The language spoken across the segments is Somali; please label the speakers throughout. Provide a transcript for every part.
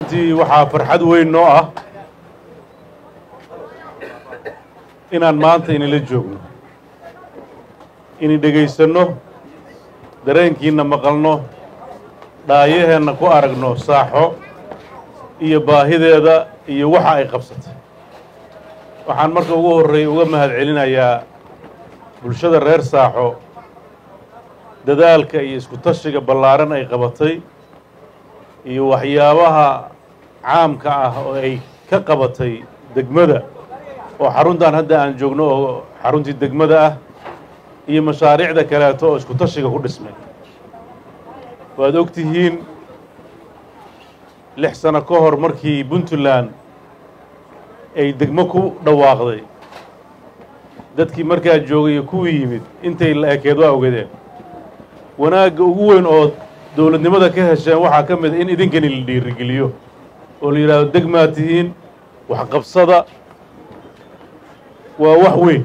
Speaker 1: runtii waxaa farxad weyn noo ah inaan maanta inila joogno inay dhegaysanno dareenkiinna maqalno dhaayaheenna ku aragno saaxo iyo baahideeda iyo waxa ay qabsatay waxaan marka ugu horreeya uga mahad celinayaa bulshada reer saaxo dadaalka iyo isku tashiga ballaaran ay qabatay iyo waxyaabaha caamka ah oo ay ka qabatay degmada oo xaruntan hadda aan joogno oo xaruntii degmada ah iyo mashaariicda kaleeto oo isku tashiga ku dhismay waad og tihiin lix sano ka hor markii puntland ay degmo ku dhawaaqday dadkii markaa joogay iyo kuwii yimid intay la ekeed waa ogadeen wanaagga ugu weyn oo dowladnimada ka hesheen waxaa ka mid a in idinkani la dhiirigeliyo oo la yidhaahdo degmaa tihiin waxqabsada waa wax weyn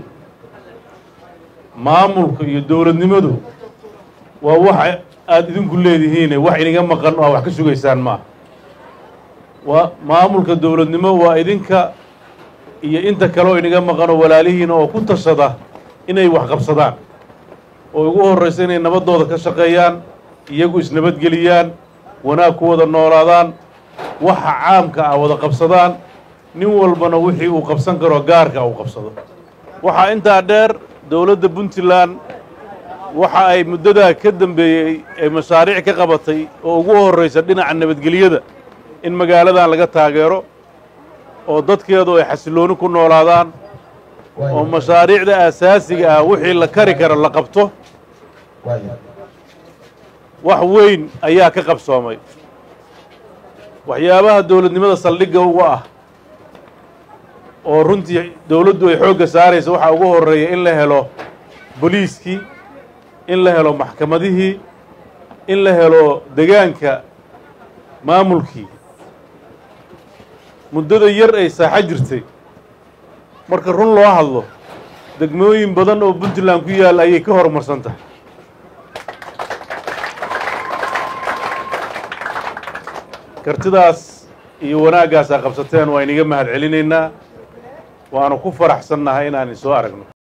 Speaker 1: maamulka iyo dowladnimadu waa wax aada idinku leedihiine wax iniga maqan oo aa wax ka sugaysaan maaha waa maamulka dowladnimo waa idinka iyo inta kale oo iniga maqan oo walaalihiina oo ku tashada inay wax qabsadaan oo ugu horraysa inay nabaddooda ka shaqeeyaan iyagu isnabadgeliyaan wanaag ku wada noolaadaan waxa caamka ah wada qabsadaan nin walbana wixii uu qabsan karo gaarka uu qabsado waxaa intaa dheer dowladda puntland waxa ay muddadaa ka dambeeyey ay mashaariic ka qabatay oo ugu horraysa dhinaca nabadgelyada in magaaladan laga taageero oo dadkeedu ay xasillooni ku noolaadaan oo mashaariicda aasaasiga ah wixii la kari karo la qabto wax weyn ayaa ka qabsoomay waxyaabaha dowladnimada saldhigga uga ah oo runtii dowladdu ay xoogga saaraysa waxaa ugu horreeya in la helo boliiskii in la helo maxkamadihii in la helo degaanka maamulkii muddada yar ay saaxo jirtay marka run loo hadlo degmooyin badan oo puntland ku yaalla ayay ka horumarsan tahay kartidaas iyo wanaaggaas aa qabsateen waa iniga mahad celinaynaa waanu ku faraxsannahay inaan isoo aragno